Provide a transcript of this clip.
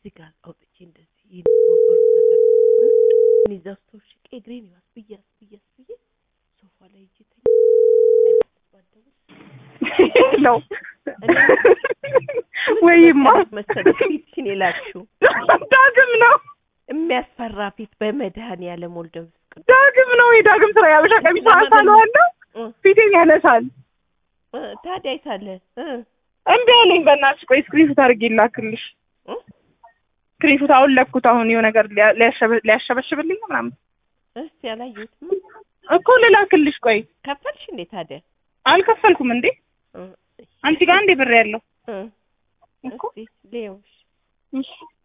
እዚህ ጋር አውጥቼ እንደዚህ ይህን ወንበሩ ተሰቅሎ እኔ እዛ ውስጥ ተውሽቄ እግሬን ይዋስ ብያስ ብያስ ብዬ ሶፋ ላይ ሂጅ ተኝ ነው እኔ ወይማ መሰለሽ ፊትሽን የላክሽው ዳግም ነው የሚያስፈራ ፊት በመድኃኒዓለም ወልደ መንፈስ ቅዱስ ዳግም ነው የዳግም ስራ ያበሻ ቀሚስ አሳለዋለሁ እ ፊቴን ያነሳል እ ታዲያ አይሳለ እ እምቢ አለኝ በእናትሽ ቆይ ስክሪንሹት አድርጌ ላክልሽ እ ስክሪንሹት አሁን ለኩት አሁን የሆነ ነገር ሊያ- ሊያሸበ- ሊያሸበሽብልኝ ነው ምናምን እስቲ አላየሁትም እኮ ልላክልሽ ቆይ ከፈልሽ እንዴ ታዲያ አልከፈልኩም እንዴ እ አንቺ ጋር እንዴ ብር ያለው እ እኮ እስቲ ሌውሽ እሺ